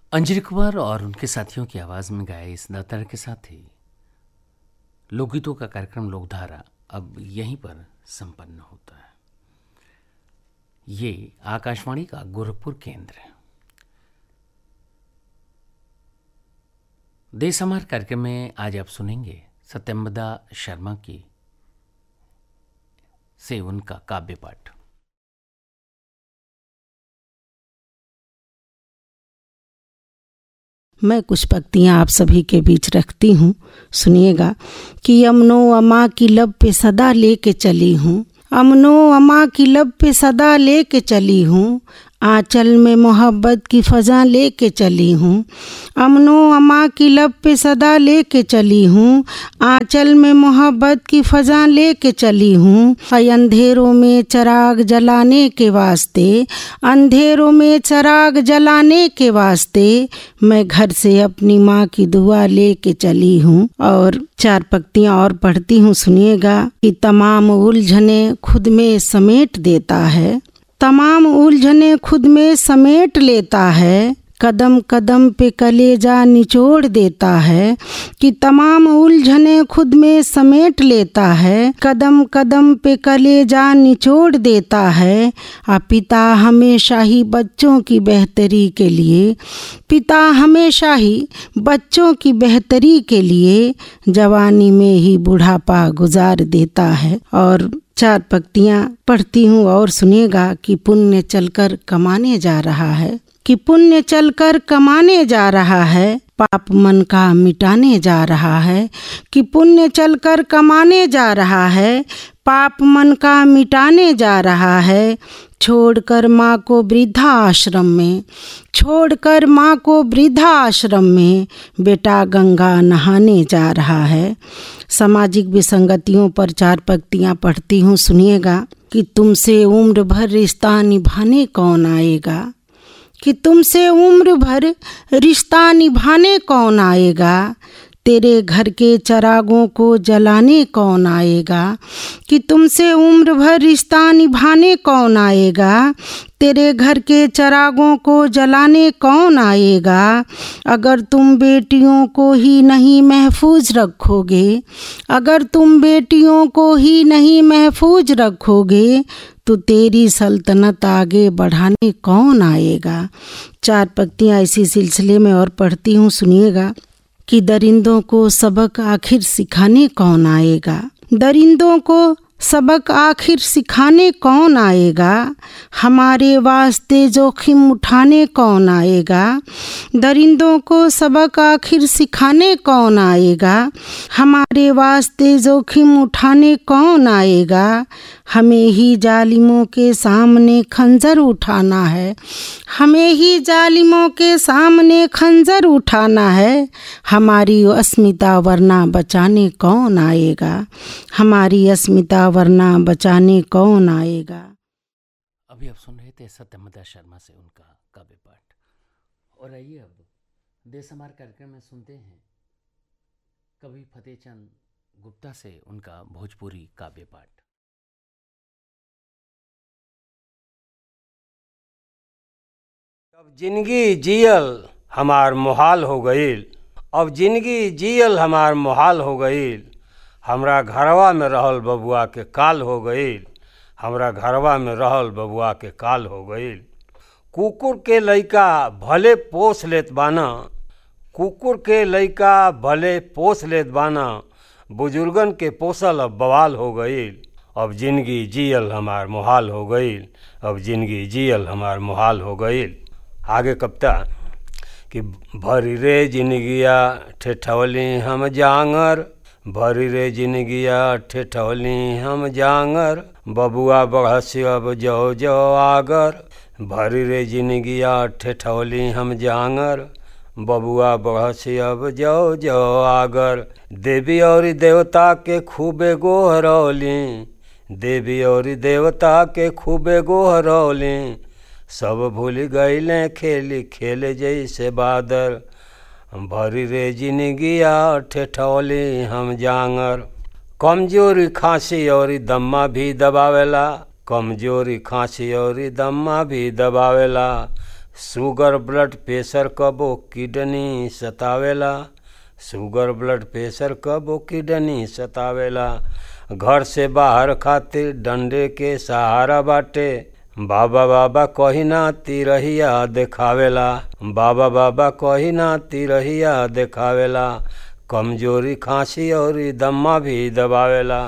अंजलि कुमार और उनके साथियों की आवाज़ में गाए इस दातार के साथ ही लोकगीतों का कार्यक्रम लोकधारा अब यहीं पर संपन्न होता है ये आकाशवाणी का गोरखपुर केंद्र है देश हमार कार्यक्रम में आज आप सुनेंगे सत्यम्बदा शर्मा की से उनका काव्य पाठ मैं कुछ पंक्तियाँ आप सभी के बीच रखती हूँ सुनिएगा कि अमनो अमा की लब पे सदा लेके चली हूँ अमनो अमा की लब पे सदा लेके चली हूँ आंचल में मोहब्बत की फ़ज़ा लेके चली हूँ अमनो अमा की लब पे सदा लेके चली हूँ आंचल में मोहब्बत की फ़ज़ा लेके चली हूँ अंधेरों में चराग जलाने के वास्ते अंधेरों में चराग जलाने के वास्ते मैं घर से अपनी माँ की दुआ लेके चली हूँ और चार पंक्तियाँ और पढ़ती हूँ सुनिएगा कि तमाम उलझने खुद में समेट देता है तमाम उलझने खुद में समेट लेता है कदम कदम पे कलेजा निचोड़ देता है कि तमाम उलझने खुद में समेट लेता है कदम कदम पे कलेजा निचोड़ देता है आ पिता हमेशा ही बच्चों की बेहतरी के लिए पिता हमेशा ही बच्चों की बेहतरी के लिए जवानी में ही बुढ़ापा गुजार देता है और चार पंक्तियाँ पढ़ती हूँ और सुनिएगा कि पुण्य चलकर कमाने जा रहा है कि पुण्य चलकर कमाने जा रहा है पाप मन का मिटाने जा रहा है कि पुण्य चलकर कमाने जा रहा है पाप मन का मिटाने जा रहा है छोड़कर माँ को वृद्धा आश्रम में छोड़कर माँ को वृद्धा आश्रम में बेटा गंगा नहाने जा रहा है सामाजिक विसंगतियों पर चार पंक्तियाँ पढ़ती हूँ सुनिएगा कि तुमसे उम्र भर रिश्ता निभाने कौन आएगा कि तुमसे उम्र भर रिश्ता निभाने कौन आएगा तेरे घर के चरागों को जलाने कौन आएगा कि तुमसे उम्र भर रिश्ता निभाने कौन आएगा तेरे घर के चरागों को जलाने कौन आएगा अगर तुम बेटियों को ही नहीं महफूज रखोगे अगर तुम बेटियों को ही नहीं महफूज रखोगे तो तेरी सल्तनत आगे बढ़ाने कौन आएगा चार पंक्तियाँ इसी सिलसिले में और पढ़ती हूँ सुनिएगा कि दरिंदों को सबक आखिर सिखाने कौन आएगा दरिंदों को सबक आखिर सिखाने कौन आएगा हमारे वास्ते जोखिम उठाने कौन आएगा दरिंदों को सबक आखिर सिखाने कौन आएगा हमारे वास्ते जोखिम उठाने कौन आएगा हमें ही जालिमों के सामने खंजर उठाना है हमें ही जालिमों के सामने खंजर उठाना है हमारी अस्मिता वरना बचाने कौन आएगा हमारी अस्मिता वरना बचाने कौन आएगा अभी आप सुन रहे थे सत्यमदा शर्मा से उनका काव्य पाठ और आइए अब देश हमार कार्यक्रम में सुनते हैं कवि फतेहचंद गुप्ता से उनका भोजपुरी काव्य पाठ अब जिंदगी जियल हमार मुहाल हो गईल अब जिंदगी जियल हमार मुहाल हो गईल हमरा घरवा में रहल बबुआ के काल हो गईल हमरा घरवा में रहल बबुआ के काल हो गईल कुकुर के लइका भले पोस लेत बाना कुकुर के लइका भले पोस लेत बाना बुजुर्गन के पोसल अब बवाल हो गईल अब जिंदगी जियल हमार मुहाल हो गईल अब जिंदगी जियल हमार मुहाल हो गईल आगे कविता कि भरी रे जिनगिया ठेठौली हम जांगर भरी रे जिनगिया ठेठौली हम जांगर बबुआ बढ़सी अब जो जो आगर भरी रे जिनगिया ठेठौली हम जांगर बबुआ बढ़सी अब जो जो आगर देवी और देवता के खूबे गोहरौली देवी और देवता के खूबे गोहरौली सब भूल गईले खेली खेले जैसे बादर भरी रे जिनगिया ठेठौली हम जांगर कमजोरी खांसी और दम्मा भी दबावेला कमजोरी खांसी और दम्मा भी दबावेला शुगर ब्लड प्रेशर कबो किडनी सतावेला शुगर ब्लड प्रेशर कबो किडनी सतावेला घर से बाहर खातिर डंडे के सहारा बाटे बाबा बाबा कही ना तिरहिया देखावेला बाबा बाबा कही ना तिरहिया देखावेला कमजोरी खांसी और दम्मा भी दबावेला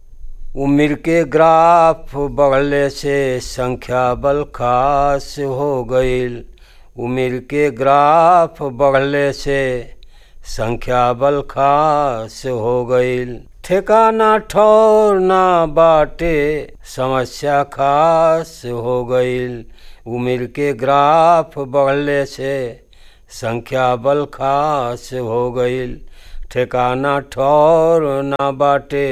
उम्र के ग्राफ बढ़ले से संख्या बल खास हो गईल उम्र के ग्राफ बढ़ले से संख्या बल खास हो गईल ठिकाना ठौर ना बाटे समस्या खास हो गईल उम्र के ग्राफ बढ़ले से संख्या बल खास हो गईल ठिकाना ठौर ना बाटे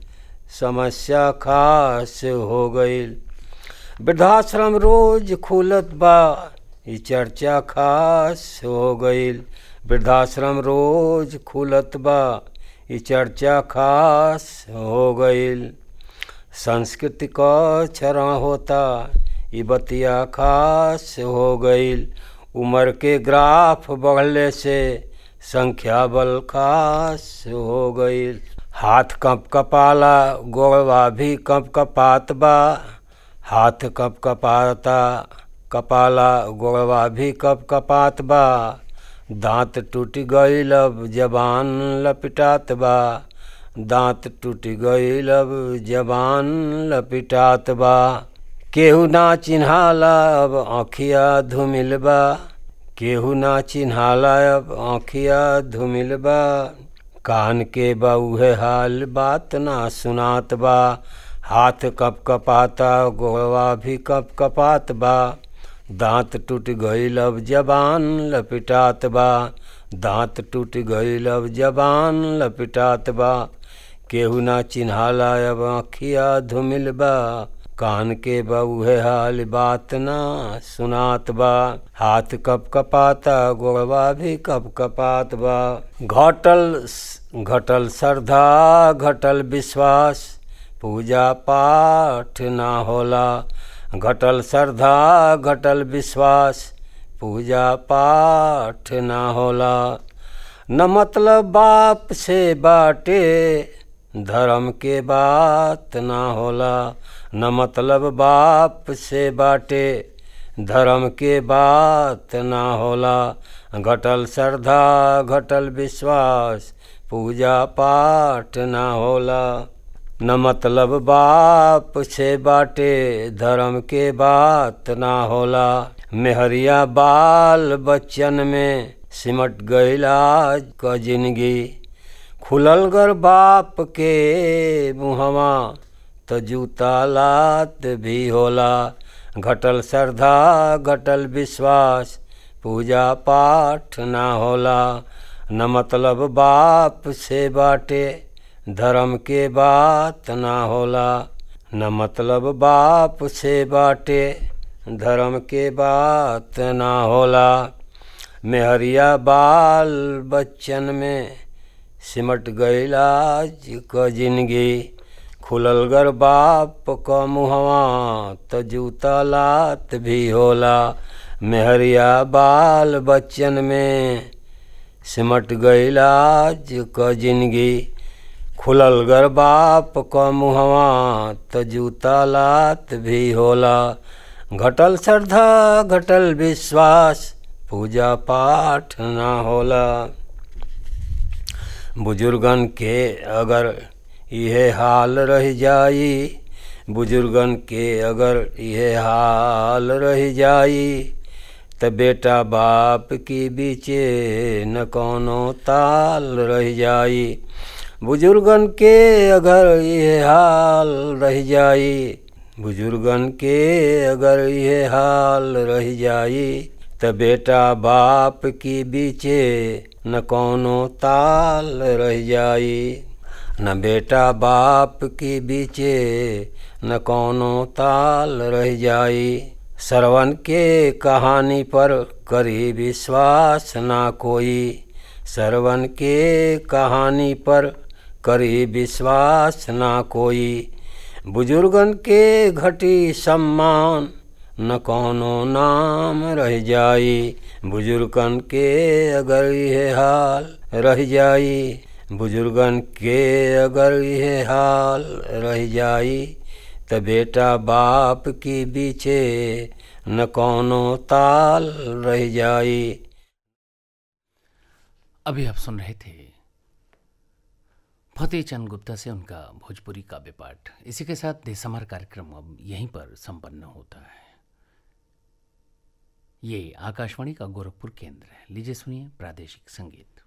समस्या खास हो गईल वृद्धाश्रम रोज खुलत बा ई चर्चा खास हो गईल वृद्धाश्रम रोज खुलत बा ई चर्चा खास हो गईल संस्कृति क क्षरण होता ई बतिया खास हो गईल उम्र के ग्राफ बढ़ले से संख्या बल खास हो गईल हाथ कप कपाला गोड़वा भी कप कपात बा हाथ कप कपाता कपाला गोड़वा भी कप कपात बा दांत टूट गईल अब जबान लपिटात बा दांत टूट गईल अब जबान लपिटात बा केहू ना चिन्हाला अब आँखिया धुमिल बा केहू ना चिन्हाला अब आँखिया धुमिल बा कान के बा उहे हाल बात ना सुनात बा हाथ कप कपाता गोड़वा भी कप कपात बा दांत टूट गईल अब जबान लपिटात बा दांत टूट गईल अब जबान लपिटात बा केहू ना चिन्हाला अब आँखिया धुमिल बा कान के बा उहे हाल बात ना सुनात बा हाथ कप कपाता गोड़वा भी कप कपात बा घटल घटल श्रद्धा घटल विश्वास पूजा पाठ ना होला घटल श्रद्धा घटल विश्वास पूजा पाठ ना होला न मतलब बाप से बाटे धर्म के बात ना होला न मतलब बाप से बाटे धर्म के बात ना होला घटल श्रद्धा घटल विश्वास पूजा पाठ ना होला न मतलब बाप से बाटे धर्म के बात ना होला मेहरिया बाल बच्चन में सिमट गईल आज क जिंदगी खुलल गर बाप के मुहवा तो जूता लात भी होला घटल श्रद्धा घटल विश्वास पूजा पाठ ना होला न मतलब बाप से बाटे धर्म के बात ना होला न मतलब बाप से बाटे धर्म के बात ना होला मेहरिया बाल बच्चन में सिमट गईल आज क जिंदगी खुलल गर बाप क मुहवा त जूता लात भी होला मेहरिया बाल बच्चन में सिमट गईल आज क जिंदगी खुलल गर बाप क मुहवा त जूता लात भी होला घटल श्रद्धा घटल विश्वास पूजा पाठ ना होला बुजुर्गन के अगर यह हाल रह जाई बुजुर्गन के अगर यह हाल रह जाई त बेटा बाप की बीचे न कोनो ताल रह जाई बुजुर्गन के अगर यह हाल रह जाई बुजुर्गन के अगर यह हाल रह जाई त बेटा बाप की बीचे न कोनो ताल रह जाई न बेटा बाप की बीचे न कोनो ताल रह जाई श्रवण के कहानी पर करी विश्वास ना कोई श्रवण के कहानी पर करी विश्वास ना कोई बुजुर्गन के घटी सम्मान न कौनो नाम रह जाई बुजुर्गन के अगर यह हाल रह जाई बुजुर्गन के अगर यह हाल रह जाई त बेटा बाप की बीचे न कौनो ताल रह जाई अभी आप सुन रहे थे फतेह चंद गुप्ता से उनका भोजपुरी काव्य पाठ इसी के साथ देशमर कार्यक्रम अब यहीं पर संपन्न होता है ये आकाशवाणी का गोरखपुर केंद्र है लीजिए सुनिए प्रादेशिक संगीत